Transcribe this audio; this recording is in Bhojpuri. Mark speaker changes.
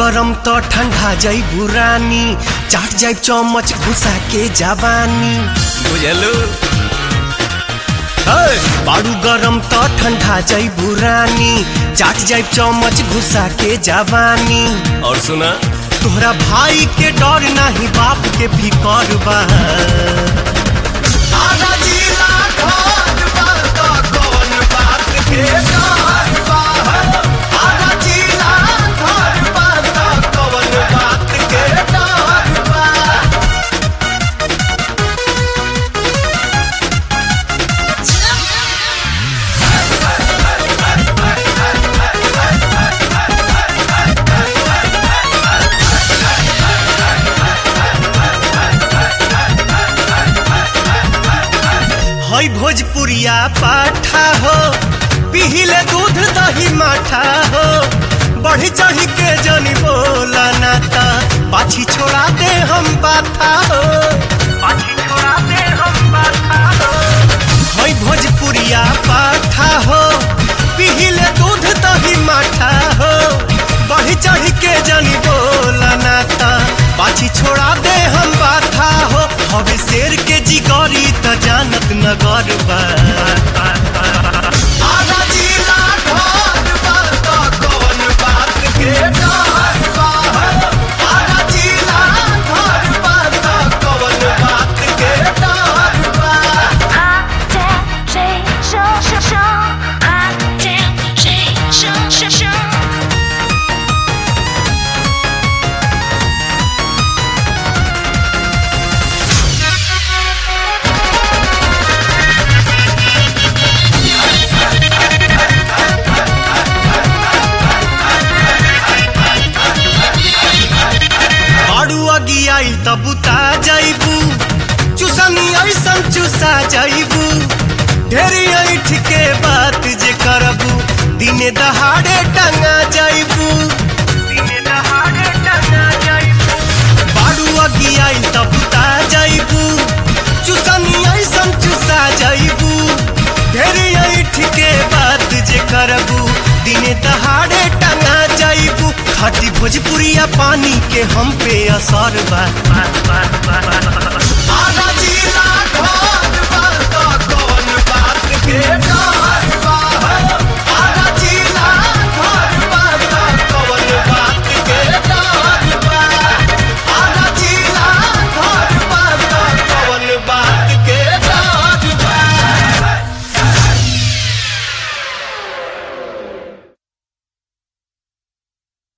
Speaker 1: गरम त ठंडा जाइबू रानी चाट जाइब चमच घुसा के जवानी बुझलू बारू गरम त ठंडा जाइबू रानी चाट जाइब चमच घुसा के जवानी और सुना तोहरा भाई के डर नाही बाप के फिकर बा आधा जिला घर बा त कौन बात के डर बा? आधा जिला घर बा त कौन बात के डर बा? हई भोजपुरिया पाठा हो पिहिले दूध दही माठा हो बढ़ी चढ़ी के जनी बोला नाता पाछी छोड़ा दे हम बाथा हो पाछी छोड़ा दे हम बाथा हो हई भोजपुरिया पाठा हो पिहिले दूध दही माठा हो बढ़ी चढ़ी के जनी बोला नाता पाछी छोड़ा दे हम बाथा हो हवे शेर के जिगरी त जानत नगर बा आधा जिला घर बा त कौन बात के डर बा? आधा जिला घर बा त कौन बात के डर बा?
Speaker 2: 啊见谁生生生，啊见谁生生生。
Speaker 1: बारू अगी आई त बुता जाइबू चुसनी ऐसन चुसा जाइबू ढेरी ऐठ के बात जे करबू दिने दहाड़े टंगा जाइबू दिने दहाड़े टंगा जाइबू बारू अगी आई त बुता जाइबू चुसनी ऐसन चुसा जाइबू ढेरी ऐठ के बात जे करबू दिने दहाड़े टंगा जाइबू खाटी भोजपुरिया पानी के हम पे असर बा आधा जिला घर बा त कौन बात के डर